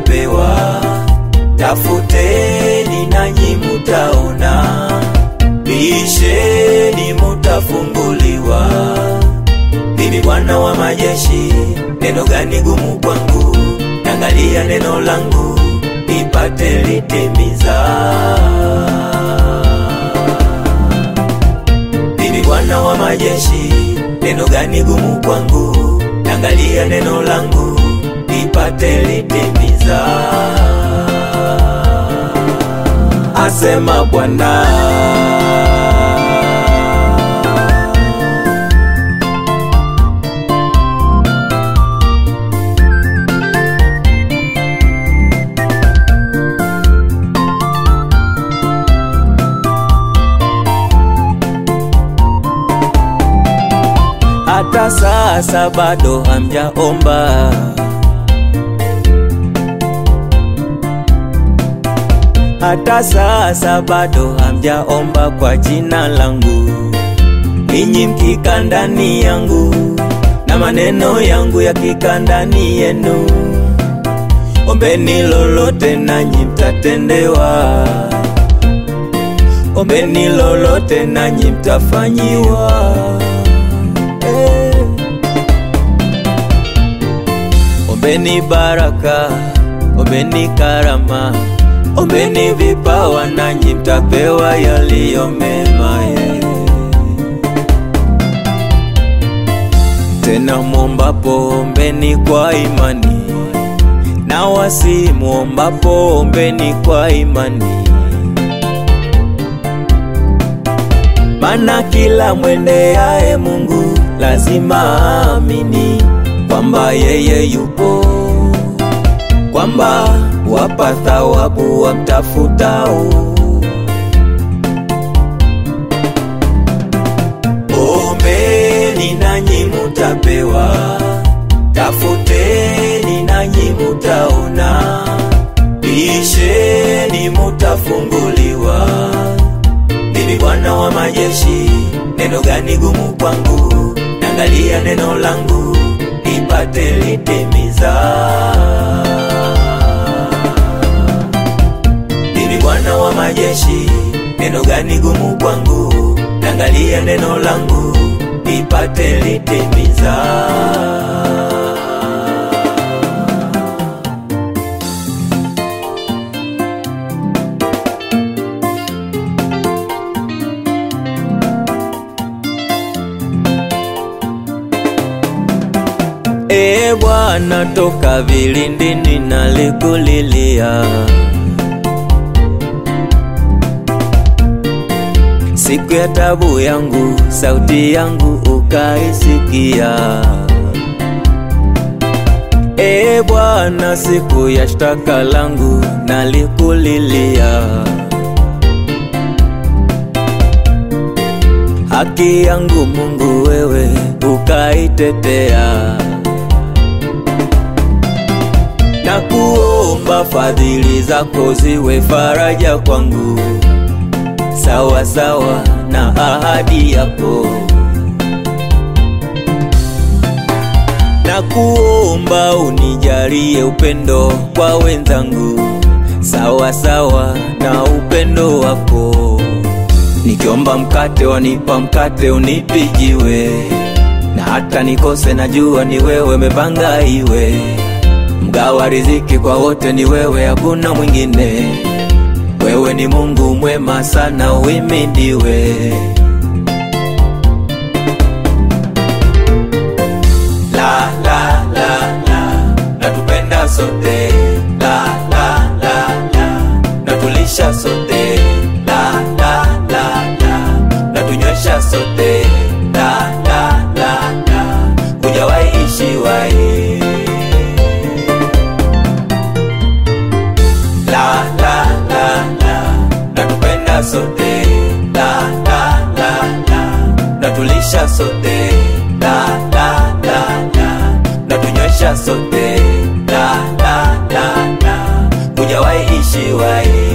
mutapewa, tafuteni nanyi mutaona, bisheni mutafunguliwa. Mimi Bwana wa majeshi, neno gani gumu kwangu? Angalia neno langu nipate litimiza. Mimi Bwana wa majeshi, neno gani gumu kwangu? Angalia neno langu nipate litimiza. Asema Bwana. hata sasa bado hamjaomba. Hata sasa bado hamjaomba kwa jina langu, ninyi mkika ndani yangu na maneno yangu yakika ndani yenu. Ombeni lolote nanyi mtatendewa, ombeni lolote nanyi mtafanyiwa. Ombeni baraka, ombeni karama, ombeni vipawa, nanyi mtapewa yaliyo mema. ye. Tena mwombapo ombeni kwa imani, na wasi mwombapo ombeni kwa imani. Mana kila mwendeaye Mungu lazima aamini kwamba yeye yupo, kwamba wapa thawabu wamtafutao. Ombeni nanyi mutapewa, tafuteni nanyi mutaona, bisheni mutafunguliwa. Mimi Bwana wa majeshi, neno gani gumu kwangu? Angalia neno langu nipate litimiza. Mimi Bwana wa majeshi, neno gani gumu kwangu? Angalia neno langu nipate litimiza. Ee Bwana, toka vilindini nalikulilia, siku ya tabu yangu, sauti yangu ukaisikia. Ee Bwana, siku ya shtaka langu nalikulilia, haki yangu Mungu wewe ukaitetea na kuomba fadhili zako ziwe faraja kwangu, sawa sawa na ahadi yako. Na kuomba unijalie upendo kwa wenzangu, sawa sawa na upendo wako. Nikiomba mkate wanipa mkate, unipijiwe na hata nikose, najua ni wewe mepanga iwe mgawa riziki kwa wote ni wewe, hakuna mwingine. Wewe ni Mungu mwema sana, uhimidiwe. La la la la, natupenda sote. La la la la, natulisha sote. La la la la, natunywesha sote. La la la la, hujawahi ishiwahi la la la la natupenda sote la la la la natulisha sote la la la la natunywesha sote la la la la hujawahi ishiwahi